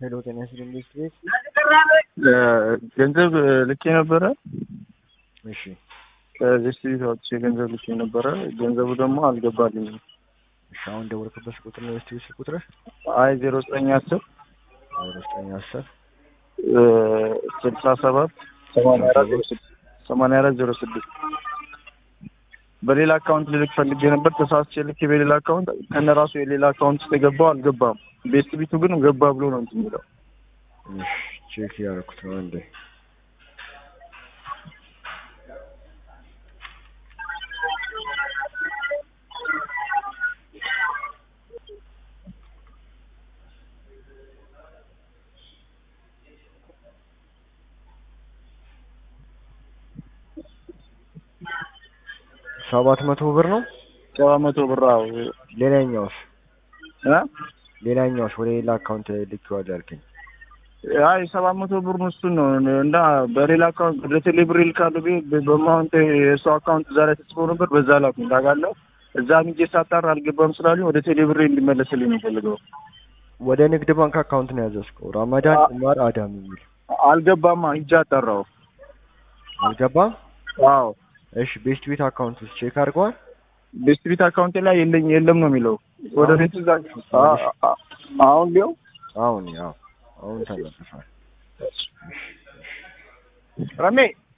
ሄሎ ጤና ይስጥልኝ ኢንዱስትሪ ቤት። ገንዘብ ልኬ ነበረ። እሺ ከዚህ ቤት አውጥቼ ገንዘብ ልኬ ነበረ። ገንዘቡ ደግሞ አልገባልኝም። እሺ አሁን ደወልክበት ቁጥር ነው ኢንዱስትሪ ቤት ቁጥር አይ ዜሮ ዘጠኝ አስር ዜሮ ዘጠኝ አስር ስልሳ ሰባት ሰማንያ አራት ዜሮ ስድስት ሰማንያ አራት ዜሮ ስድስት በሌላ አካውንት ልልክ ፈልጌ ነበር። ተሳስቼ ልኬ በሌላ አካውንት ከነ ራሱ የሌላ አካውንት ውስጥ የገባው አልገባም። ቤስት ቢቱ ግን ገባ ብሎ ነው እንትን የሚለው። እሺ ቼክ ያደረኩት ነው እንዴ ሰባት መቶ ብር ነው። ሰባት መቶ ብር አዎ። ሌላኛውስ እ ሌላኛውስ ወደ ሌላ አካውንት ልኬዋለሁ ያልከኝ አይ ሰባት መቶ ብር እሱን ነው እና በሌላ አካውንት ወደ ቴሌብር ይልካሉ ብዬ በማውንት የእሱ አካውንት እዛ ላይ ተጽፎ ነበር። በዛ ላኩኝ ታውቃለህ። እዛ ሚጄ ሳጣራ አልገባም ስላሉኝ ወደ ቴሌብር እንዲመለስልኝ ነው የምፈልገው። ወደ ንግድ ባንክ አካውንት ነው ያዘዝከው። ራማዳን ኡማር አዳም የሚል አልገባማ ሂጄ አጣራው። አልገባም። አዎ እሺ ቤስት ቤት አካውንት ውስጥ ቼክ አድርገዋል። ቤስት ቤት አካውንቴ ላይ የለኝ የለም ነው የሚለው። ወደ ቤት እዛ አሁን ሊው አሁን ያው አሁን ተመልሷል። ረሜ